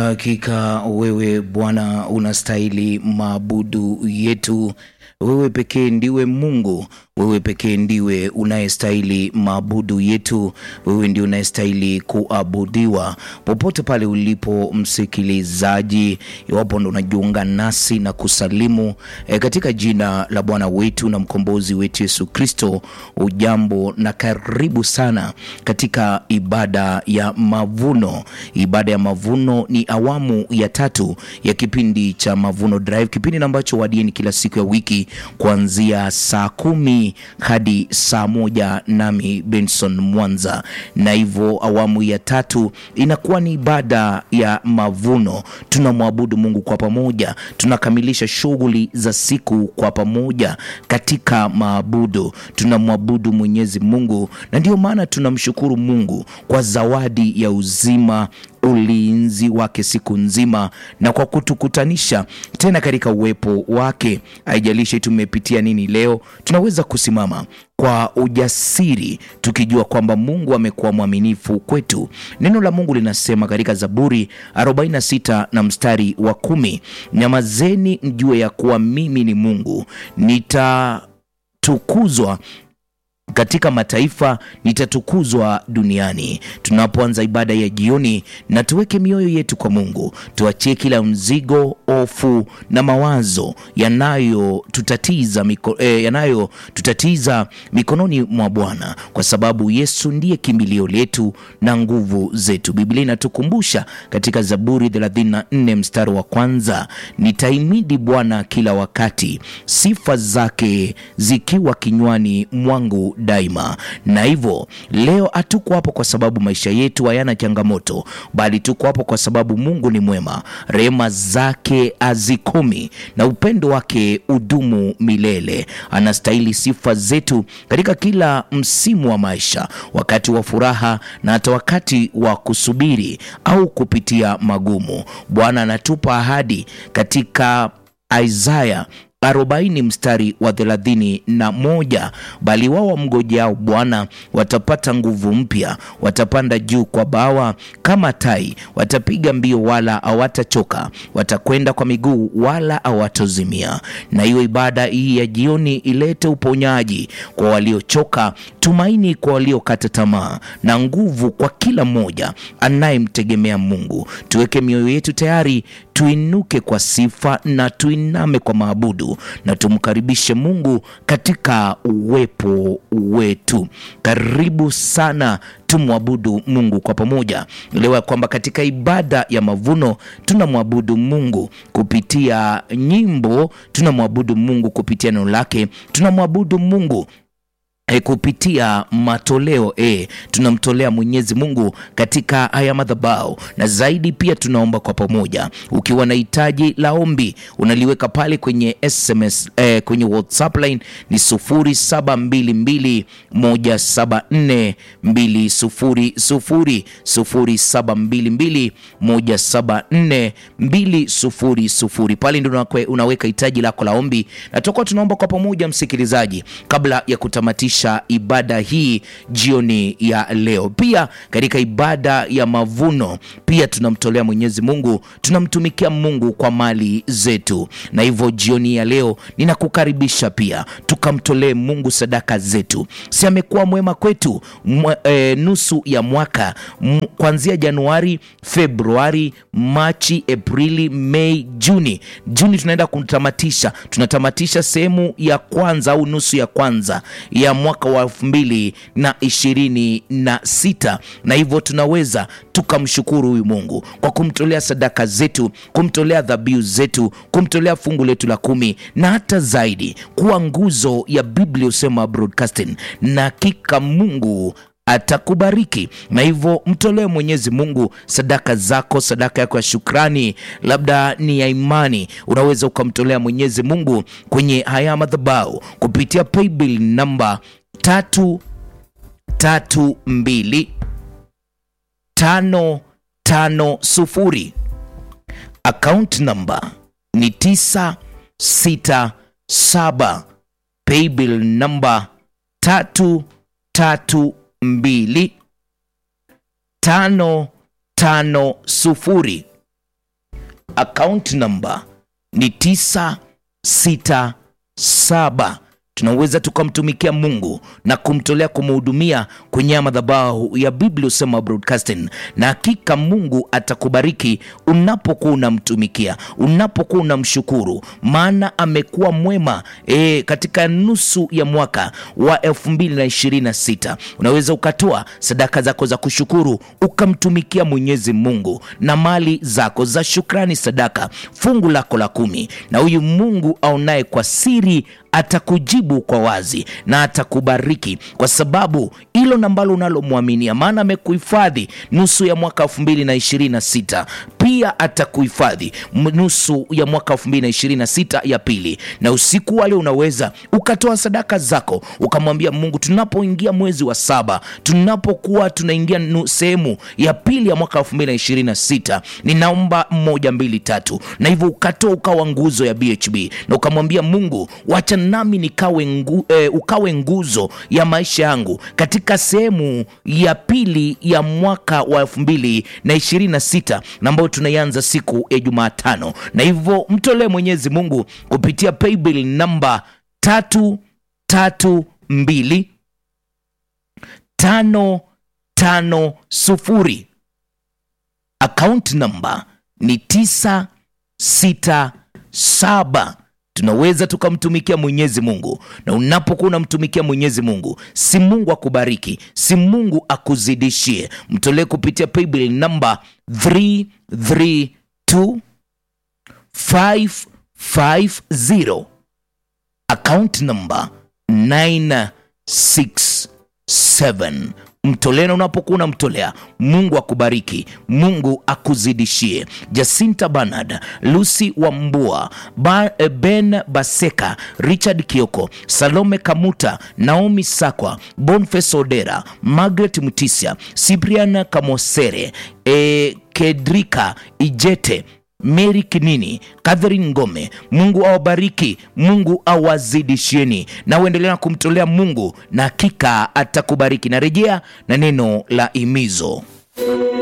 Hakika wewe Bwana unastahili maabudu yetu. Wewe pekee ndiwe Mungu, wewe pekee ndiwe unayestahili maabudu yetu. Wewe ndio unayestahili kuabudiwa. Popote pale ulipo msikilizaji, iwapo ndo unajiunga nasi na kusalimu e, katika jina la Bwana wetu na mkombozi wetu Yesu Kristo, ujambo na karibu sana katika ibada ya mavuno. Ibada ya mavuno ni awamu ya tatu ya kipindi cha Mavuno Drive, kipindi ambacho wadieni kila siku ya wiki kuanzia saa kumi hadi saa moja nami Benson Mwanza, na hivyo awamu ya tatu inakuwa ni ibada ya mavuno. Tunamwabudu Mungu kwa pamoja, tunakamilisha shughuli za siku kwa pamoja katika maabudu. Tunamwabudu Mwenyezi Mungu, na ndio maana tunamshukuru Mungu kwa zawadi ya uzima ulinzi wake siku nzima na kwa kutukutanisha tena katika uwepo wake. Haijalishi tumepitia nini leo, tunaweza kusimama kwa ujasiri tukijua kwamba Mungu amekuwa mwaminifu kwetu. Neno la Mungu linasema katika Zaburi 46 na mstari wa kumi, nyamazeni mjue ya kuwa mimi ni Mungu, nitatukuzwa katika mataifa nitatukuzwa duniani. Tunapoanza ibada ya jioni, na tuweke mioyo yetu kwa Mungu, tuachie kila mzigo, hofu na mawazo yanayotutatiza miko, eh, yanayotutatiza mikononi mwa Bwana, kwa sababu Yesu ndiye kimbilio letu na nguvu zetu. Biblia inatukumbusha katika Zaburi 34 mstari wa kwanza, nitaimidi Bwana kila wakati, sifa zake zikiwa kinywani mwangu daima. Na hivyo leo hatuko hapo kwa sababu maisha yetu hayana changamoto, bali tuko hapo kwa sababu Mungu ni mwema, rehema zake hazikomi na upendo wake udumu milele. Anastahili sifa zetu katika kila msimu wa maisha, wakati wa furaha na hata wakati wa kusubiri au kupitia magumu. Bwana anatupa ahadi katika Isaya arobaini mstari wa thelathini na moja bali wao wamngojao Bwana watapata nguvu mpya, watapanda juu kwa bawa kama tai, watapiga mbio wala hawatachoka, watakwenda kwa miguu wala hawatozimia. Na hiyo ibada hii ya jioni ilete uponyaji kwa waliochoka, tumaini kwa waliokata tamaa, na nguvu kwa kila mmoja anayemtegemea Mungu. Tuweke mioyo yetu tayari, tuinuke kwa sifa na tuiname kwa maabudu na tumkaribishe Mungu katika uwepo wetu. Karibu sana, tumwabudu Mungu kwa pamoja. Elewa ya kwamba katika ibada ya mavuno tunamwabudu Mungu kupitia nyimbo, tunamwabudu Mungu kupitia neno lake, tunamwabudu Mungu E, kupitia matoleo e, tunamtolea Mwenyezi Mungu katika haya madhabahu, na zaidi pia tunaomba kwa pamoja. Ukiwa na hitaji la ombi unaliweka pale kwenye SMS e, kwenye WhatsApp line ni 0722174200 0722174200 pale ndio unaweka hitaji lako la ombi, na tutakuwa tunaomba kwa pamoja, msikilizaji, kabla ya kutamatisha ibada hii jioni ya leo. Pia katika ibada ya mavuno pia tunamtolea Mwenyezi Mungu, tunamtumikia Mungu kwa mali zetu, na hivyo jioni ya leo ninakukaribisha pia tukamtolee Mungu sadaka zetu. Si amekuwa mwema kwetu mwe, e, nusu ya mwaka kuanzia Januari, Februari, Machi, Aprili, Mei, Juni. Juni tunaenda kutamatisha, tunatamatisha sehemu ya kwanza au nusu ya kwanza ya mwaka wa elfu mbili na ishirini na sita na hivyo tunaweza tukamshukuru huyu Mungu kwa kumtolea sadaka zetu, kumtolea dhabihu zetu, kumtolea fungu letu la kumi na hata zaidi kuwa nguzo ya Biblia Husema Broadcasting, na hakika Mungu atakubariki na hivyo mtolee Mwenyezi Mungu sadaka zako, sadaka yako ya shukrani, labda ni ya imani, unaweza ukamtolea Mwenyezi Mungu kwenye haya madhabahu kupitia paybill namba tatu tatu mbili tano tano sufuri. Account namba ni tisa sita saba. Paybill namba tatu tatu mbili tano tano sufuri account number ni 967 tunaweza tukamtumikia mungu na kumtolea kumhudumia kwenye madhabahu ya biblia usema broadcasting na hakika mungu atakubariki unapokuwa unamtumikia unapokuwa unamshukuru maana amekuwa mwema e, katika nusu ya mwaka wa 226 unaweza ukatoa sadaka zako za kushukuru ukamtumikia mwenyezi mungu na mali zako za shukrani sadaka fungu lako la kumi na huyu mungu aonaye kwa siri atakujibu kwa wazi na atakubariki kwa sababu hilo nambalo unalomwaminia maana amekuhifadhi nusu ya mwaka 226 pia atakuhifadhi nusu ya mwaka 226 ya pili na usiku wale unaweza ukatoa sadaka zako ukamwambia mungu tunapoingia mwezi wa saba tunapokuwa tunaingia sehemu ya pili ya mwaka 226 ninaomba moja mbili tatu na hivyo ukatoa ukawa nguzo ya bhb na ukamwambia mungu wacha nami nikawe ngu, eh, ukawe nguzo ya maisha yangu katika sehemu ya pili ya mwaka wa elfu mbili na ishirini na sita na ambayo tunaianza siku ya jumatano na hivyo mtolee mwenyezi mungu kupitia paybill namba tatu tatu mbili tano tano sufuri akaunti namba ni tisa sita saba tunaweza tukamtumikia mwenyezi mungu na unapokuwa unamtumikia mwenyezi mungu si mungu akubariki si mungu akuzidishie mtolee kupitia paybill namba 332550 account namba 967 mtolena unapokuwa unamtolea mungu akubariki mungu akuzidishie jacinta banard lucy wambua ba, ben baseka richard kioko salome kamuta naomi sakwa bonfes odera margaret mutisia cyprian kamosere e, kedrika ijete mary kinini catherine ngome mungu awabariki mungu awazidishieni na uendelea kumtolea mungu na hakika atakubariki narejea na neno la imizo